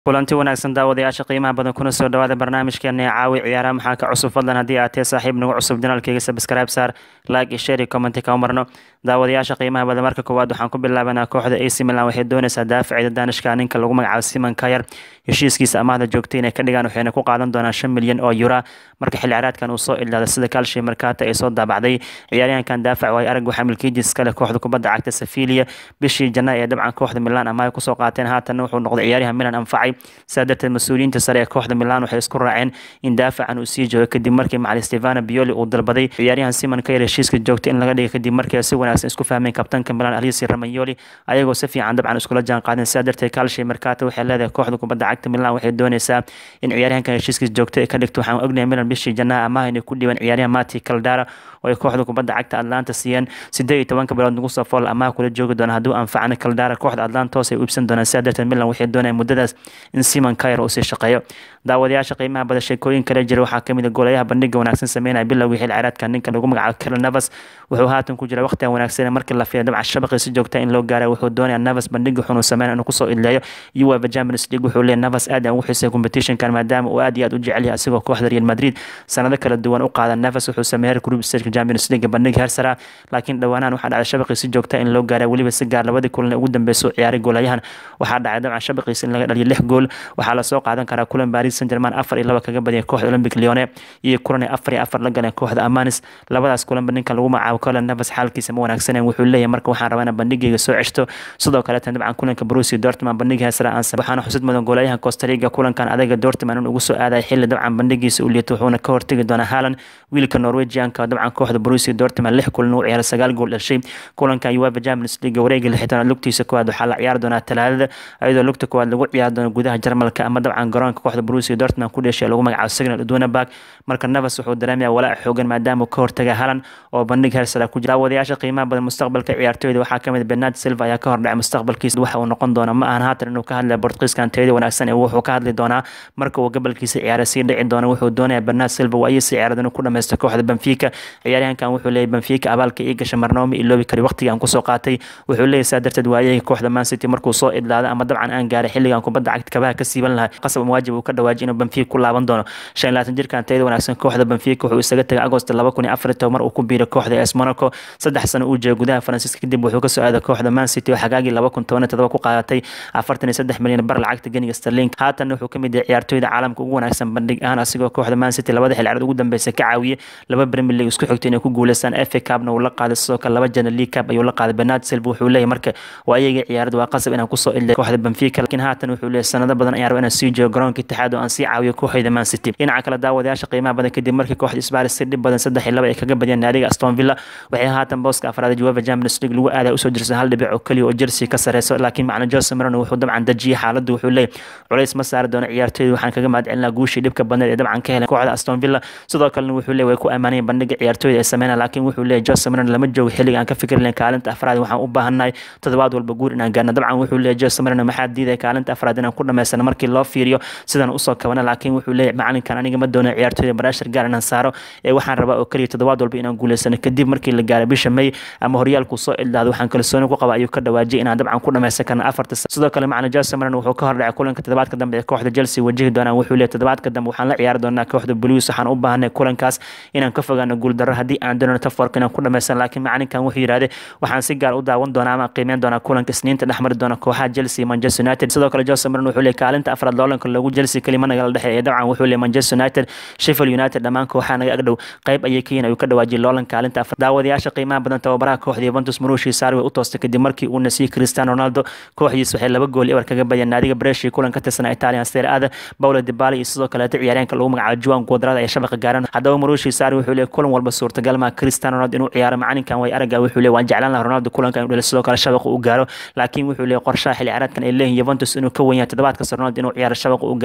kulanti wanaagsan daawadayaasha qiimaha badan kuna soo dhawaada barnaamijkeena ee caawi ciyaaraha maxaa ka cusub fadlan haddii aad tee saaxiib nagu cusub janaalkeyga subscribe saar like iyo share iyo comment ka marno daawadayaasha qiimaha badan marka koowaad waxaan ku bilaabanaa kooxda AC Milan waxay doonaysaa daafaceeda Danishka ninka lagu magacaabo Simon Kjaer heshiiskiisa amaahda joogtay inay ka dhigaan waxayna ku qaadan doonaan 5 milyan oo euro marka xilli ciyaareedkan uu soo ilaaday sida Calcio Mercato ay soo daabacday ciyaaryahankan daafac way arag waxa milkiijiis kale kooxda kubadda cagta Sevilla bishii Janaayo ee dabcan kooxda Milan amaah ku soo qaateen haatan wuxuu noqday ciyaaryahan Milan anfacay sadarteed mas-uuliyiinta sare ee kooxda Milan waxay isku raaceen in daafacan uu sii joogo kadib markii macallin Stefano Pioli uu dalbaday ciyaaryahan Simon Kjaer heshiiska joogtay in laga dhigo kadib markii ay si wanaagsan isku fahmeen kabtanka Milan Alessio Romagnoli ayagoo si fiican dabcan iskula jaan qaadeen sadarteed Calcio Mercato waxay leedahay kooxda kubadda cagta Milan waxay doonaysaa in ciyaaryahankan heshiiskiisa joogtay ka dhigto waxaan ognahay Milan bishii Janaayo amaah inay ku dhiibeen ciyaaryahan Mati Caldara oo ay kooxda kubadda cagta Atlanta siiyeen sideed iyo tobanka bilood nagu soo fool amaah kula joogi doona hadduu anfacana Caldara kooxda Atlanta hoos ay u iibsan doonaan sadarteed Milan waxay doonayaan muddadaas in Simon Kjaer uu sii shaqeeyo daawadayaasha qiimaha badan sheekooyin kale jira waxaa kamid ah goolayaha bandhiga wanaagsan sameynaya bilowgii xil ciyaareedka ninka lagu magacaabo Keylor Navas wuxuu haatan ku jira waqtigan wanaagsan markii la fiiriyo dabcan shabaqii si joogta in loo gaaray wuxuu doonayaa Navas bandhiga xun uu sameeyo inuu kusoo idleeyo UEFA Champions League wuxuu leeyahay Navas aad aan ugu xiisay competitionkan maadaama uu aad iyo aad u jecel yahay asigoo kooxda Real Madrid sanado kala duwan u qaada Navas wuxuu sameeyay group stage Champions League bandhiga heer sare laakiin dhawaanaan waxaa dhacday shabaqii si joogta in loo gaaray weliba si gaar labadii kulan ugu dambeysay oo ciyaaray goolayahan waxaa dhacay dabcan shabaqiisa in laga dhaliyo lix gool waxaa la soo qaadan karaa kulan Paris Saint-Germain afar iyo laba kaga badiyay kooxda Olympic Lyon iyo kulan afar iyo afar la galeen kooxda Amanis labadaas kulan ninka lagu magacaabo Keylor Navas xaalkiisa ma wanaagsaneen wuxuu leeyahay marka waxaan rabaa inaan bandhigayga soo ceshto sidoo kale tan dabcan kulanka Borussia Dortmund bandhiga heesara aan waxaana xusid mudan goolayahan Costa Rica kulankan adaga Dortmund inuu ugu soo aaday xilli dabcan bandhigiisa uu liito wuxuuna ka hortagi doonaa Haaland wiilka Norwegianka dabcan kooxda Borussia Dortmund lix kulan uu ciyaaray sagaal gool dhashay kulankan UEFA Champions League wareega lixdan lugtiisa koowaad waxaa la ciyaari doonaa Talaadada iyadoo lugta koowaad lagu ciyaari doono gudaha Jarmalka ama dabcan garoonka kooxda Borussia Dortmund ku dhashay lagu magacaabo Signal Iduna Park marka Navas wuxuu dareemayaa walaac xoogan maadaama uu ka hortagay Haaland oo bandhig heer sare ku jira wadayaasha qiimaha badan mustaqbalka ciyaartooyda waxaa kamid Bernardo Silva ayaa ka hordhacay mustaqbalkiisa waxa uu noqon doona ma ahan haatan inuu ka hadlayo Portugiiskan tayada wanaagsan ee wuxuu ka hadli doonaa marka uu gobolkiisa ciyaara sii dhici doona wuxuu doonayaa Bernardo Silva waa ayay ciyaarada inuu ku dhameysto kooxda Benfica ciyaaryahankan wuxuu leeyahay Benfica abaalka ii gashay marnaba ma iloobi kari waqtiga aan kusoo qaatay wuxuu leeyahay saa darteed waayay kooxda Man City markuu soo idlaado ama dabcan aan gaaray xilligan kubadda cagta kabaha ka siiban lahaa qasab waajib uu ka dhawaajiyay inuu Benfica ku laaban doono 25 jirkan tayada wanaagsan kooxda Benfica wuxuu isaga tagay Agost 2004 mar uu ku biiray kooxda AS Monaco saddex sano uu joogay gudaha Faransiiska kadib wuxuu ka soo aaday kooxda Man City oo xagaagii 2017 ku qaadatay 43 milyan bar lacagta ganiga sterling haatan wuxuu kamid yahay ciyaartooyda caalamka ugu wanaagsan bandhig ahaan asigoo kooxda Man City labada xil ciyaareed ugu dambeysay ka caawiyay laba Premier League isku xigtay inay ku guuleystaan FA Cup-na uu la qaaday sidoo kale laba Champions League Cup ayuu la qaaday Bernardo Silva wuxuu leeyahay marka waa ayaga ciyaarada waa qasab inaan kusoo ilay kooxda Benfica laakiin haatan wuxuu leeyahay sanado badan ayaan rabaa inaan sii joogo garoonka Itixaad oo aan sii caawiyo kooxda Man City dhinaca kale daawadayaasha qiimaha badan kadib markii kooxda Spurs si dhib badan saddex iyo laba ay kaga badiyeen naadiga Aston Villa waxay haatan booska afraad ee UEFA Champions League lagu aaday usoo jirsan hal dhibic oo kaliya oo Chelsea ka sareyso laakiin macna Jose Mourinho wuxuu dabcan dajiyay xaaladdu wuxuu leeyahay culays ma saari doono ciyaartooyda waxaan kaga mahadcelinaa guushii dhibka badneed ee dabcan ka heleen kooxda Aston Villa sidoo kalena wuxuu leeyahay way ku ammaanayeen bandhiga ciyaartooyda ay sameynayaan laakiin wuxuu leeyahay Jose Mourinho lama joogo xilliga aan ka fikir lahayn kaalinta afraad waxaan u baahannahay toddobaad walba guur inaan gaarno dabcan wuxuu leeyahay Jose Mourinho maxaa diiday kaalinta afraad inaan ku dhameysano markii loo fiiriyo sidan usoo kabana laakiin wuxuu leeyahay macalinkan aniga ma doono ciyaartooyda barashar gaar inaan saaro ee waxaan rabaa oo kaliya toddobaad walba inaan guuleysano kadib markii la gaaray bisha May ama horyaalku soo ildaado waxaan kalsooni ku qaba ayuu ka dhawaajiyay inaan dabcan ku dhameysan karno afarta sidoo kale macna Jose Mourinho wuxuu ka hordhacay kulanka toddobaadka dambe ee kooxda Chelsea wajihi doonaan wuxuu leeyahay toddobaadka dambe waxaan la ciyaari doonaa kooxda Blues waxaan u baahanay kulankaas inaan ka fogaano guul darro haddii aan doono tafarka inaan ku dhameysan laakiin macalinkan wuxuu yiraahday waxaan si gaar u daawan doonaa ama qiimeyn doonaa kulanka Isniinta dhexmari doona kooxaha Chelsea Manchester United sidoo kale Jose Mourinho wuxuu leeyahay kaalinta afraad loolanka lagu Chelsea kalima naga la dhexeeya dabcan wuxuu leeyahay Manchester United Sheffield United dhammaan kooxaha naga agdhow qayb ayay ka yihiin ayuu ka dhawaajiyay loolan kaalinta afraad daawadayaasha qiimaha badan tababaraha kooxda Juventus Mauricio Sarri way u toostay kadib markii uu nasiyay Cristiano Ronaldo kooxdiisa waxay laba gool ebar kaga badiyeen naadiga Brescia kulan ka tirsan Italian Serie A Paulo Dybala iyo sidoo kale ciyaaryahanka lagu magacaabo Juan Cuadrado ay shabaqa gaareen haddaba Mauricio Sarri wuxuu leeyahay kulan walba suurtagal ma Cristiano Ronaldo inuu ciyaaro macalinkan way aragaa wuxuu leeyahay waan jeclaan lahaa Ronaldo kulankan inuu sidoo kale shabaqa u gaaro laakiin wuxuu leeyahay qorshaha xilli ciyaareedkan ay leeyihiin Juventus inuu ka weyn yahay toddobaadka Ronaldo inuu ciyaaro shabaqa u gaaro wuxuu leeyahay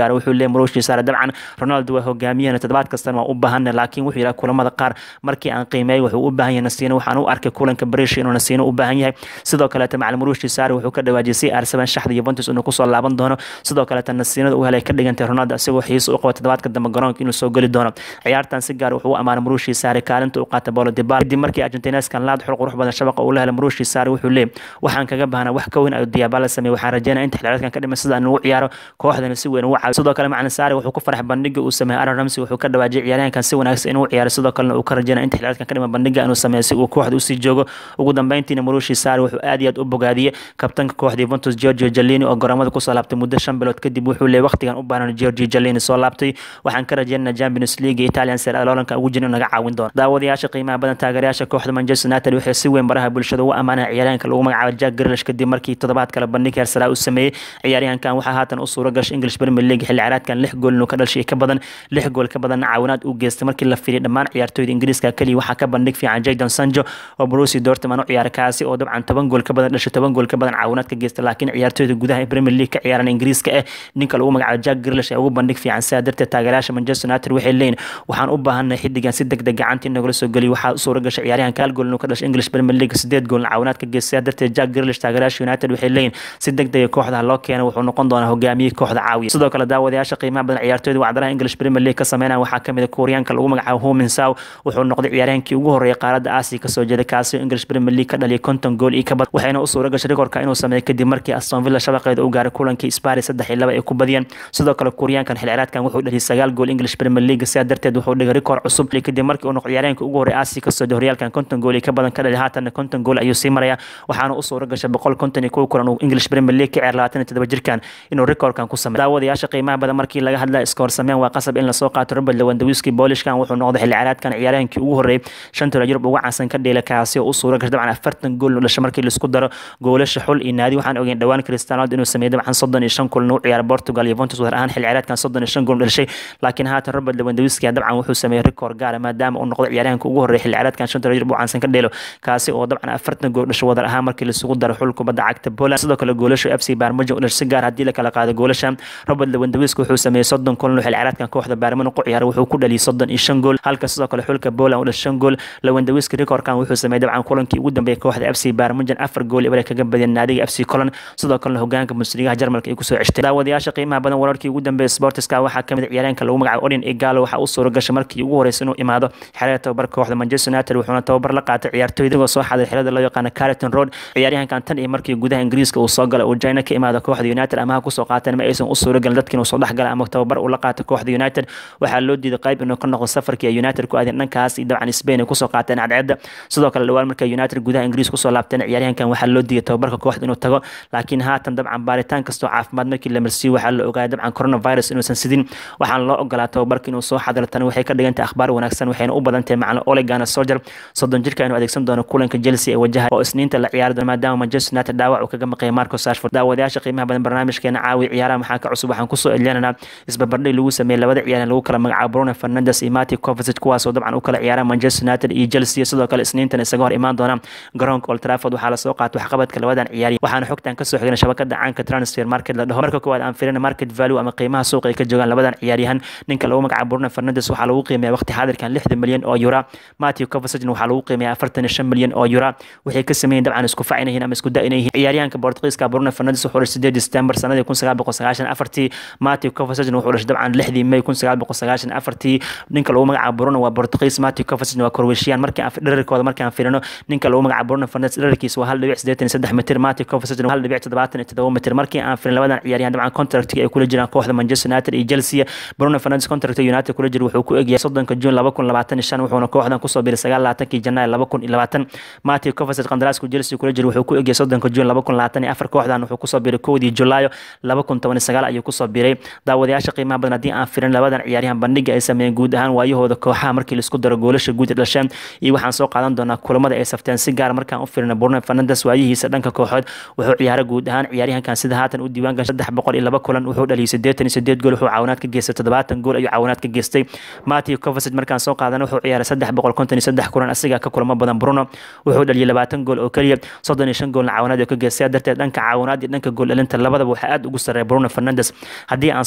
leeyahay marushi saare dabcan ronaldo waa hogaamiyahana toddobaad kastana waa u baahana laakiin wuxuu yidhaha kulamada qaar markii aan qiimeeyay wuxuu u baahan yahay nasiino waxaan u arkay kulanka barish inuu nasiino u baahan yahay sidoo kaleeta macalin marushi saare wuxuu ka dhawaajiyay r7 shaxda yuventus inuu kusoo laaban doono sidoo kaleeta nasiinada u helay ka dhigantay ronaldo isagoo xiisa u qabo toddobaadka dambe garoonka inuu soo geli doono ciyaartan si gaar wuxuu u amaanay marushi saare kaalinta u qaata bolo dibal kadib markii argentineskan laad xul qurux badan shabaqa uu la helay marushi saare wuxuu leeyahy waxaan kaga baahnaa wax ka weyn ayuu diyaabala sameeyey waxaan rajeynaya inta xilciyaareedkan ka dhiman sida ugu ciyaaro kooxdana si weyn ugu caawiyo sidoo kale macalin saare wuxuu ku farxay bandhiga uu sameeyey aaron ramsey wuxuu ka dhawaajiyay ciyaaryahankan si wanaagsan inuu ciyaaro sidoo kalena uu ka rajeynaya inta xilciyaareedkan ka dhiman bandhiga inuu sameeyo si uu kooxda usii joogo ugu dambeyntiina marushi saare wuxuu aad iyo aad u bogaadiyey kabtanka kooxda Juventus Giorgio Jallini oo garoomada kusoo laabtay muddo shan bilood kadib wuxuu leeyahay waqtigan u baahan Giorgio Jallini soo laabtay waxaan ka rajeynayaa Champions League iyo Italian Serie A loolanka ugu jirin naga caawin doono daawadayaasha qiimaha badan taageerayaasha kooxda Manchester United waxay si weyn baraha bulshada ugu amaanayaan ciyaaryahanka lagu magacaabo Jack Grealish kadib markii toddobaad kale bandhig heer sare u sameeyay ciyaaryahankan waxaa haatan u suura gashay English Premier League xilli ciyaareedkan lix gool inuu ka dhashay ka badan lix gool ka badan caawinaad uu geystay markii la fiiriyay dhammaan ciyaartooyda Ingiriiska kaliya waxaa ka bandhig fiican Jadon Sancho oo Borussia Dortmund u ciyaaray kaasi oo dabcan toban gool ka badan dhashay toban gool ka badan caawinaad ka geystay laakiin ciyaartooyda gudaha ee Premier League ka ciyaaran Ingiriiska eh ninka lagu magacaabo Jack Grealish ee ugu bandhig fiican sidaa darteed taageerayaasha Manchester United waxay leeyihiin waxaan u baahannahay xiddigan si degdeg gacanta in nagula soo geliyo waxaa u suura gashay ciyaaryahanka hal gool inuu ka dhashay English Premier League sideed gool caawinaad ka geystay sidaa darteed Jack Grealish taageerayaasha United waxay leeyihiin si degdeg kooxda loo keeno wuxuu noqon doonaa hogaamiye kooxda caawiya sidoo kale daawadayaasha qiimaha badan ciyaartooyda wacdaraha English Premier League ka sameynaya waxaa kamid ah Koreanka lagu magacaabo Ho Min Sao wuxuu noqday ciyaaryahankii ugu horeeyay qaaradda Aasiya kasoo jeeda kaasi oo English Premier League ka dhaliyay konton gool iyo ka badan waxayna u suura gashay rikoorka inuu sameeyo kadib markii Aston Villa shabaqeeda u gaaray kulankii Spurs saddex iyo laba ay ku badiyeen sidoo kale Koreankan xilli ciyaareedkan wuxuu dhaliyay sagaal gool English Premier League sidaa darteed wuxuu dhigay rikoor cusub kadib markii uu noqday ciyaaryahanka ugu horeeyay Aasiya kasoo jeeda horyaalkan konton gool iyo ka badan ka dhaliyay haatanna konton gool ayuu sii maraya waxaana u suura gashay boqol konton iyo kow kulan uu English Premier League ka ciyaar labaatan iyo toddoba jirkan inuu rikoorkan ku sameeyo daawadayaasha qiimaha badan markii laga hadlaya iskoor sameyn waa qasab in lasoo qaato Robert Lewandowski Polishkan wuxuu noqday xilli ciyaareedkan ciyaaryahankii ugu horeeyay shanta Yurub ugu caansan ka dheela kaasi oo u suura gashay dabcan afartan gool dhashay markii la isku daro goolasha xul iyo naadi waxaan ogeyn dhawaan Cristiano Ronaldo inuu sameeyay dabcan soddon iyo shan kulan uu ciyaaray Portugal Juventus wadar ahaan xilli ciyaareedkan soddon iyo shan gool dhashay laakiin haatan Robert Lewandowski dabcan wuxuu sameeyay rikoor gaar maadaama uu noqday ciyaaryahanka ugu horeeyay xilli ciyaareedkan shanta Yurub ugu caansan ka dheelo kaasi oo dabcan afartan gool dhashay wadar ahaan markii la isugu daro xul kubadda cagta Poland sidoo kale goolasha FC Bayern Munich dhashay si gaar haddii la kala qaado goolashan Robert Lewandowski wuxuu sameeyay soddon kulan xilli ciyaareedkan kooxda Bayern Munich u ciyaaray wuxuu ku dhaliyay soddon iyo shan gool halka sidoo kale xulka Poland u dhashay shan gool Lewandowski rikoorkan wuxuu sameeyay dabcan kulankii ugu dambeeyay kooxda FC Bayern Munich afar gool ibare kaga badiyeen naadiga FC Cologne sidoo kale hogaanka Bundesliga Jarmalka ay ku soo ceshtay daawadayaasha qiimaha badan wararkii ugu dambeeyay Sportska waxaa kamid ah ciyaaryahanka lagu magacaabo Odin Igalo waxa uu suura gashay markii ugu horeysay inuu imaado xerada tababar kooxda Manchester United wuxuuna tababar la qaatay ciyaartooyda oo soo xaday xerada loo yaqaan Carrington Road ciyaaryahankan tan iyo markii gudaha Ingiriiska uu soo galay uu China ka imaado kooxda United ama ku soo qaateen ma aysan u suura galin dadkii uu soo dhaxgalay ama tababar uu la qaatay kooxda United waxaa loo diiday qayb inuu ka noqdo safarkii ay United ku aadeen dhankaas iyo dabcan Spain ay ku soo qaateen cadceedda sidoo kale dhawaan markay United gudaha Ingiriiska ku soo laabteen ciyaaryahankan waxaa loo diiday tababarka kooxda inuu tago laakiin haatan dabcan baaritaan kastoo caafimaad markii la marsiiyey waxaa la ogaaday dabcan coronavirus inuusan sidin waxaan loo ogolaa tababarka inuu soo xadiro tani waxay ka dhigantahay akhbaar wanaagsan waxayna u badan tahay macalin Ole Gunnar Solskjaer soddon jirka inuu adeegsan doono kulanka Chelsea ee wajaha oo isniinta la ciyaari doono maadaama Manchester United dhaawac uu kaga maqay Marcus Rashford daawadayaasha qiimaha badan barnaamijkeena caawi ciyaaraha maxaa ka cusub waxaan kusoo elinaynaa isbarbardhig lagu sameeyay labada ciyaaryahan lagu kala magacaabo Bruno Fernandes iyo Mateo Kovacic kuwaas oo dabcan u kala ciyaara Manchester United iyo Chelsea sidoo kale isniintan isaga hor imaan doona garoonka Old Trafford waxaa la soo qaatay waxqabadka labadan ciyaari waxaana xogtan ka soo xignay shabakada caanka transfer market la dhaho marka koowaad aan fiirina market value ama qiimaha suuqa ay ka joogaan labadan ciyaaryahan ninka lagu magacaabo Bruno Fernandes waxaa lagu qiimeeyaa waqti xaadirkan 60 milyan oo euro Mateo Kovacic waxaa lagu qiimeeyaa 45 milyan oo euro waxay ka sameeyeen dabcan isku facinayn ama isku da'inayn ciyaaryahanka Portugiiska Bruno Fernandes wuxuu dhashay 8 December sanadii 1994 Mateo Kovacic wuxuu dhashay dabcan 6 May 1994 ninka lagu magacaabo Bruno waa Portugiis Mateo Kovacic waa Croatian markii aan dhererkooda markii aan fiirino ninka lagu magacaabo Bruno Fernandes dhererkiisa waa 1.83 mitir Mateo Kovacic 1.77 mitir markii aan fiirino labadan ciyaaryahan dabcan contractiga ay kula jiraan kooxda Manchester United iyo Chelsea Bruno Fernandes contract United kula jira wuxuu ku egyahay 30 June 2025 wuxuuna kooxdan kusoo biiray 29 Janaayo 2020 Mateo Kovacic qandaraaska Chelsea kula jira wuxuu ku egyahay 30 June 2024 kooxdan wuxuu kusoo biiray 1 Julaayo 2019 ayuu kusoo biiray daawadayaasha qiimaha badan haddii aan fiirin labadan ciyaaryahan bandhiga ay sameeyeen guud ahaan waayahooda kooxaha markii la isku daro goolasha guud ee dhasheen iyo waxaan soo qaadan doonaa kulamada ay safteen si gaar markaan u fiirino Bruno Fernandes waayihiisa dhanka kooxood wuxuu ciyaaray guud ahaan ciyaaryahankan sida haatan u diiwaan gashay 302 kulan wuxuu dhaliyay 88 gool wuxuu caawinaad ka geystay 70 gool ayuu caawinaad ka geystay Mateo Kovacic markaan soo qaadana wuxuu ciyaaray 353 kulan asiga ka kulamo badan Bruno wuxuu dhaliyay 20 gool oo kaliya 35 goolna caawinaad ka geystay darteed dhanka caawinaad iyo dhanka gool dhalinta labadaba waxa aad ugu sareeya Bruno Fernandes haddii aan soo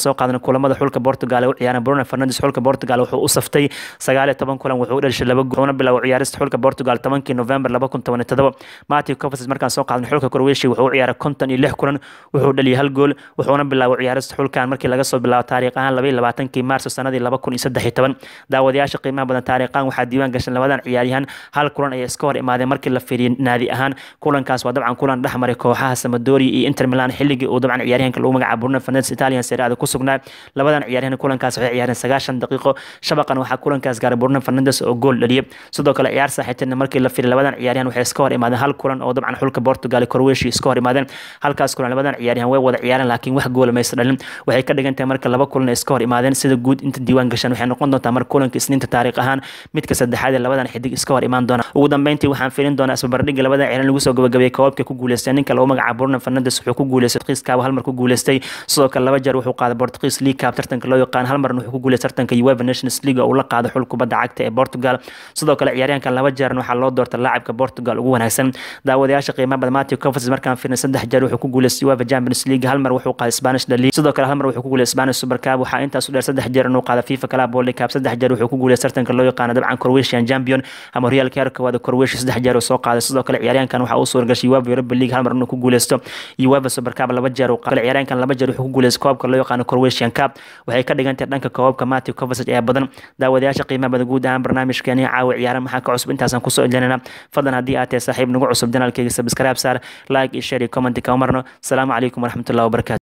soo qaadano kulamada xulka Portugal ee u ciyaaraan Bruno Fernandes xulka Portugal wuxuu u saftay 19 kulan wuxuu u dhashay laba gool bilow ciyaarista xulka Portugal 10 November 2017 Matthew Kovacic markaan soo qaadano xulka Croatia wuxuu u ciyaaray 56 kulan wuxuu dhaliyay hal gool wuxuuna bilaabay ciyaarista xulkan markii laga soo bilaabo taariikh ahaan 22 Maarso sanadii 2013 daawadayaasha qiimaha badan taariikhan waxaa diiwaan gashan labadan ciyaaryahan hal kulan ayay iska hor imaadeen markii la fiiriyay naadi ahaan kulankaas waa dabcan kulan dhexmaray kooxaha Sampdoria iyo Inter Milan xilligii uu dabcan ciyaaryahanka lagu magacaabo Bruno Fernandes Italian Serie A ku sugnaa labadan ciyaaryahan kulankaas waxay ciyaareen 90 daqiiqo shabaqan waxaa kulankaas gaaray Bruno Fernandes oo gool dhaliyay sidoo kale ciyaar saaxiibtina markii la fiiriyay labadan ciyaaryahan waxay iska hor imaadeen hal kulan oo dabcan xulka Portugal iyo Croatia iska hor imaadeen halkaas kulan labadan ciyaaryahan way wada ciyaareen laakiin wax gool ma dhalin waxay ka dhigan tahay marka laba kulan iska hor imaadeen sida guud inta diiwaan gashan waxay noqon doontaa marka kulanka isniinta taariikh ahaan midka saddexaad ee labadan xidig iska hor imaan doona ugu dambeyntii waxaan fiirin doonaa isbarbardhigga labadan ciyaaryahan lagu soo gabagabeeyay koobabka ku guuleystay ninka lagu magacaabo Bruno Fernandes wuxuu ku guuleystay Portugiis Cup hal mar ku guuleystay sidoo kale laba jeer wuxuu qaaday Portugiis League Cup tartanka loo yaqaan hal marna wuxuu ku guuleystay tartanka UEFA Nations League oo uu la qaaday xul kubadda cagta ee Portugal sidoo kale ciyaaryahankan laba jeer waxaa loo doortay laacibka Portugal ugu wanaagsan daawadayaasha qiimaha badan Matthew Kovacic markaan fiirnay saddex jeer wuxuu ku guuleystay UEFA Champions League hal mar wuxuu qaaday Spanish La Liga sidoo kale hal mar wuxuu ku guuleystay Spanish Super Cup waxaa intaas u dheer saddex jeer inuu qaaday FIFA Club World Cup saddex jeer wuxuu ku guuleystay tartanka loo yaqaan dabcan Croatian Champion ama Real Kierkegaard Croatia saddex jeer uu soo qaaday sidoo kale ciyaaryahankan waxaa uu suura gashay UEFA Europa League hal mar inuu ku guuleysto UEFA Super Cup laba jeer uu qaaday ciyaaryahankan laba jeer wuxuu ku guuleystay koobka loo yaqaan Croatian Cup waxay ka dhigan tahay dhanka koobka Matthew Kovacic ee badan daawadayaasha qiimaha badan guud ahaan barnaamijkeeni caawa ciyaaraha maxaa ka cusub intaasaan kusoo ilinayna fadlan haddii aad tahay saaxiib nagu cusub janaalkayga subscribe saar like iyo share iyo comment ka marno asalaamu calaykum waraxmatullahi wabarakatu